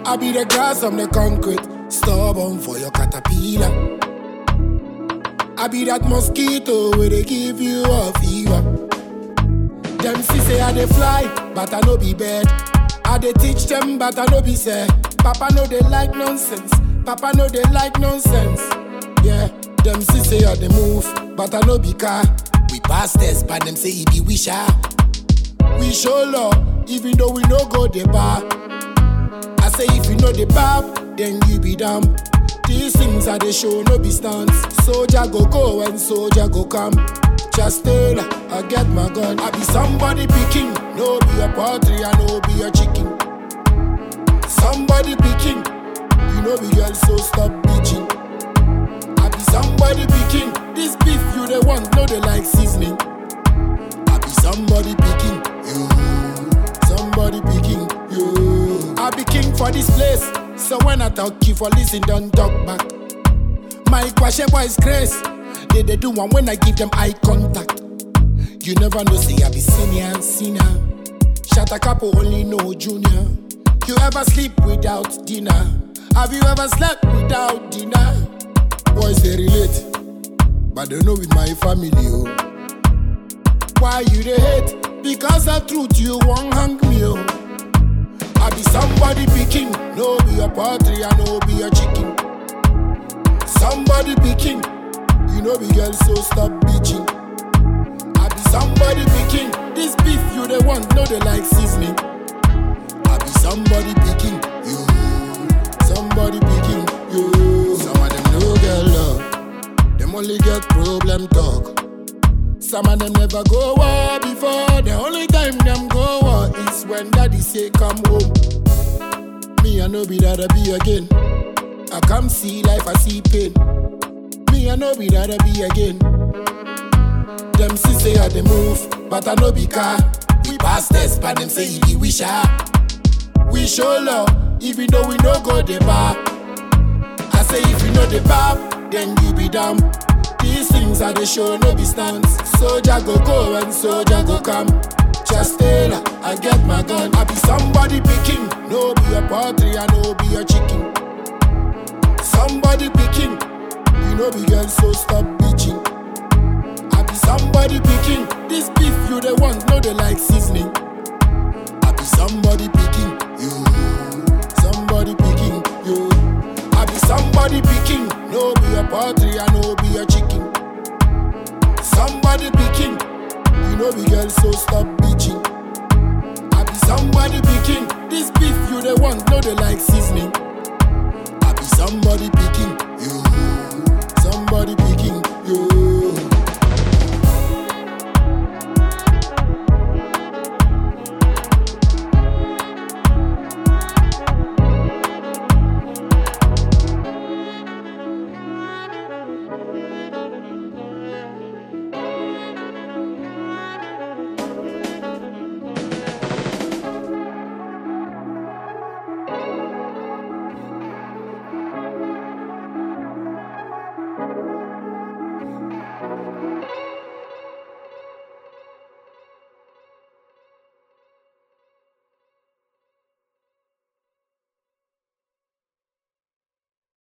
I be the grass, I'm the concrete. Stubborn for your caterpillar. I be that mosquito where they give you a fever. Them see say I dey fly, but I no be bird. I dey teach them, but I no be say. Papa no they like nonsense. Papa no they like nonsense. Yeah, them see say I dey move, but I no be car. We pass test, but them say he be wisher. We show love, even though we no go the bar. I say if you know the bab, then you be damn. These things are the show, no be stunts. Soldier go go and soldier go come. Just tell her, I get my gun. I be somebody picking, no be a poultry, I no be a chicken. Somebody picking, you know be girl, so stop bitching. I be somebody picking, this beef you the want, no they like seasoning. I be somebody picking, you. Somebody picking, you. I be king for this place, so when I talk, you for listen, don't talk back. My question boys grace, they they do one when I give them eye contact. You never know, say I be senior and senior. Shut a couple only know junior. You ever sleep without dinner? Have you ever slept without dinner? Boys they relate, but they know with my family. Oh. Why you they hate? Because of truth you won't hang me. Oh. I be somebody picking, no be a poultry, I no be a chicken. Somebody picking, you know be girl, so stop bitching. I be somebody picking, this beef you the want, no they like seasoning. I be somebody picking, you. Somebody picking, you. Some of them no girl love, them only get problem talk. Some of them never go war before. The only time them go war is when daddy say come home. Me I no be that I be again. I come see life, I see pain. Me I no be that I be again. Them see say I dey move, but I no be car. We pass test, but them say he be wisher. We show love, even though we no go the bar. I say if you know the bab, then you be dumb. These things are the show, no be stunts. Soldier go go and soldier go come. Just tell her, I get my gun. I be somebody picking, no be a poultry, I no be a chicken. Somebody picking, you know be girl, so stop bitching. I be somebody picking, this beef you the want, no they like seasoning. I be somebody picking, you. Somebody picking, you. I be somebody picking, no be a poultry, I no be a chicken. Somebody picking, you know be girl, so stop bitching. I be somebody picking, this beef you the want, no they like seasoning. I be somebody picking, you.